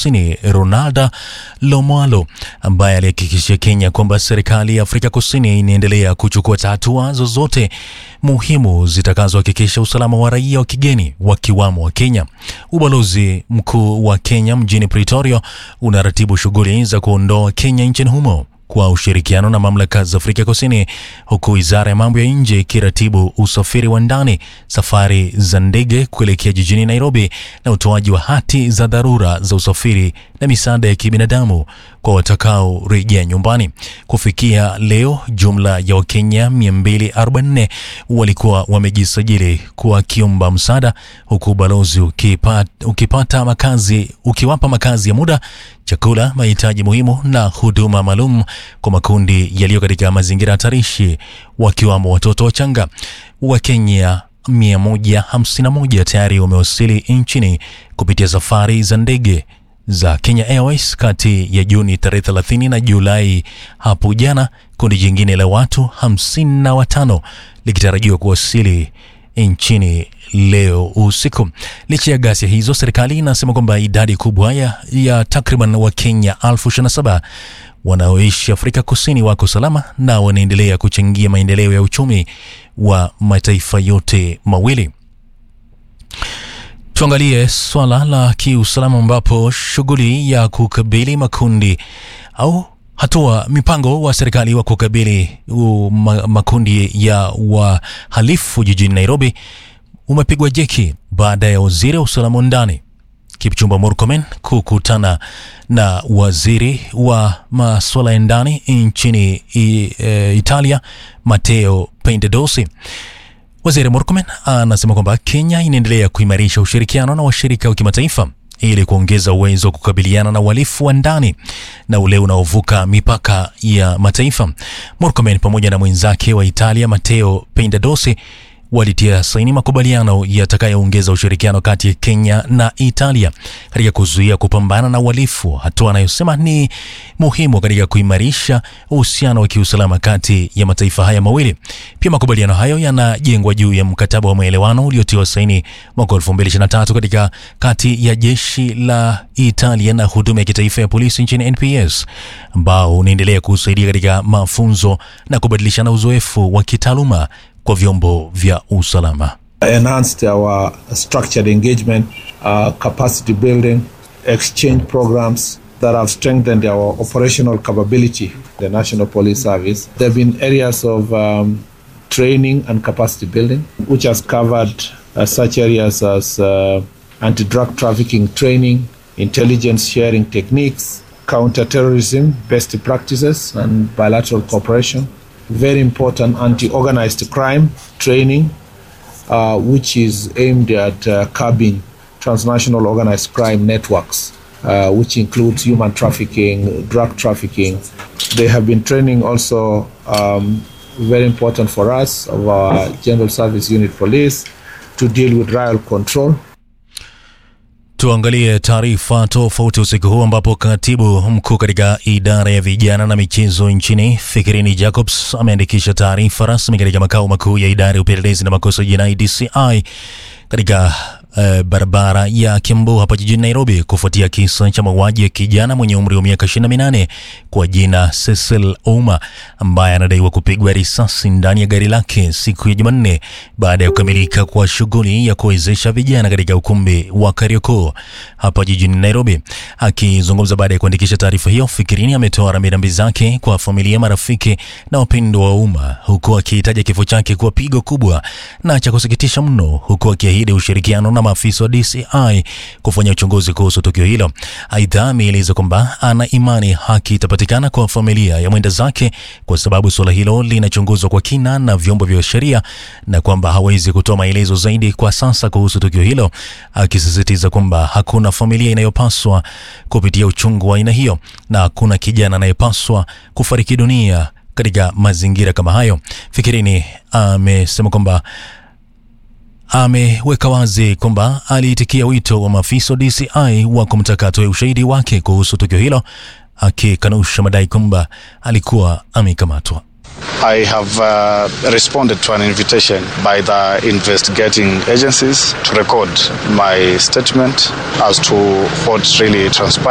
Kusini Ronaldo Lomwalo, ambaye alihakikishia Kenya kwamba serikali ya Afrika Kusini inaendelea kuchukua hatua zozote muhimu zitakazohakikisha usalama wa raia wa kigeni wakiwamo wa Kenya. Ubalozi mkuu wa Kenya mjini Pretoria unaratibu shughuli za kuondoa Kenya nchini humo kwa ushirikiano na mamlaka za Afrika Kusini, huku wizara ya mambo ya nje ikiratibu usafiri wa ndani, safari za ndege kuelekea jijini Nairobi na utoaji wa hati za dharura za usafiri na misaada ya kibinadamu kwa watakaorejea nyumbani. Kufikia leo, jumla ya Wakenya 244 walikuwa wamejisajili wakiomba msaada, huku ubalozi ukipata, ukipata makazi ukiwapa makazi ya muda chakula, mahitaji muhimu na huduma maalum kwa makundi yaliyo katika mazingira hatarishi wakiwamo watoto wachanga. Wakenya 151 tayari wamewasili nchini kupitia safari za ndege za Kenya Airways kati ya Juni tarehe 30 na Julai hapo jana, kundi jingine la watu 55 likitarajiwa kuwasili nchini leo usiku. Licha ya ghasia hizo, serikali inasema kwamba idadi kubwa ya, ya takriban Wakenya elfu ishirini na saba wanaoishi Afrika Kusini wako salama na wanaendelea kuchangia maendeleo ya uchumi wa mataifa yote mawili. Tuangalie swala la kiusalama ambapo shughuli ya kukabili makundi au hatua mipango wa serikali wa kukabili uh, ma, makundi ya wahalifu jijini Nairobi umepigwa jeki baada ya waziri wa usalama wa ndani Kipchumba Murkomen kukutana na waziri wa masuala ya ndani nchini i, e, Italia Matteo Piantedosi. Waziri Murkomen anasema kwamba Kenya inaendelea kuimarisha ushirikiano na washirika wa kimataifa ili kuongeza uwezo wa kukabiliana na uhalifu wa ndani na ule unaovuka mipaka ya mataifa. Murkomen pamoja na mwenzake wa Italia Matteo Piantedosi walitia saini makubaliano yatakayoongeza ushirikiano kati ya Kenya na Italia katika kuzuia kupambana na uhalifu, hatua anayosema ni muhimu katika kuimarisha uhusiano wa kiusalama kati ya mataifa haya mawili. Pia makubaliano hayo yanajengwa juu ya mkataba wa maelewano uliotiwa saini mwaka 2023 katika kati ya jeshi la Italia na huduma ya kitaifa ya polisi nchini NPS, ambao unaendelea kusaidia katika mafunzo na kubadilishana uzoefu wa kitaaluma kwa vyombo vya usalama. enhanced our structured engagement, uh, capacity building, exchange programs that have strengthened our operational capability, the National Police Service. There have been areas of um, training and capacity building, which has covered uh, such areas as uh, anti drug trafficking training, intelligence sharing techniques, counterterrorism best practices, and bilateral cooperation. Very important anti organized crime training, uh, which is aimed at uh, curbing transnational organized crime networks, uh, which includes human trafficking, drug trafficking. They have been training also, um, very important for us, of our General Service Unit Police to deal with riot control. Tuangalie taarifa tofauti usiku huu ambapo katibu mkuu katika idara ya vijana na michezo nchini Fikirini Jacobs ameandikisha taarifa rasmi katika makao makuu ya idara ya upelelezi na makosa jinai DCI katika uh, barabara ya Kiambu hapa jijini Nairobi kufuatia kisa cha mauaji ya kijana mwenye umri wa miaka 28 kwa jina Cecil Ouma ambaye anadaiwa kupigwa risasi ndani ya gari lake siku ya Jumanne baada ya kukamilika kwa shughuli ya kuwezesha vijana katika ukumbi wa Kariokoo hapa jijini Nairobi. Akizungumza baada ya kuandikisha taarifa hiyo, Fikirini ametoa rambirambi zake kwa familia, marafiki na wapendwa wa umma, huku akihitaja kifo chake kuwa pigo kubwa na cha kusikitisha mno, huku akiahidi ushirikiano na maafisa wa DCI kufanya uchunguzi kuhusu tukio hilo. Aidha, ameeleza kwamba ana imani haki itapatikana kwa familia ya mwenda zake kwa sababu suala hilo linachunguzwa kwa kina na vyombo vya sheria na kwamba hawezi kutoa maelezo zaidi kwa sasa kuhusu tukio hilo, akisisitiza kwamba hakuna familia inayopaswa kupitia uchungu wa aina hiyo na hakuna kijana anayepaswa kufariki dunia katika mazingira kama hayo. Fikirini amesema kwamba ameweka wazi kwamba aliitikia wito wa maafisa wa DCI wa kumtaka atoe ushahidi wake kuhusu tukio hilo, akikanusha madai kwamba alikuwa amekamatwa. I have uh, responded to an invitation by the investigating agencies to record my statement as to what really transpired.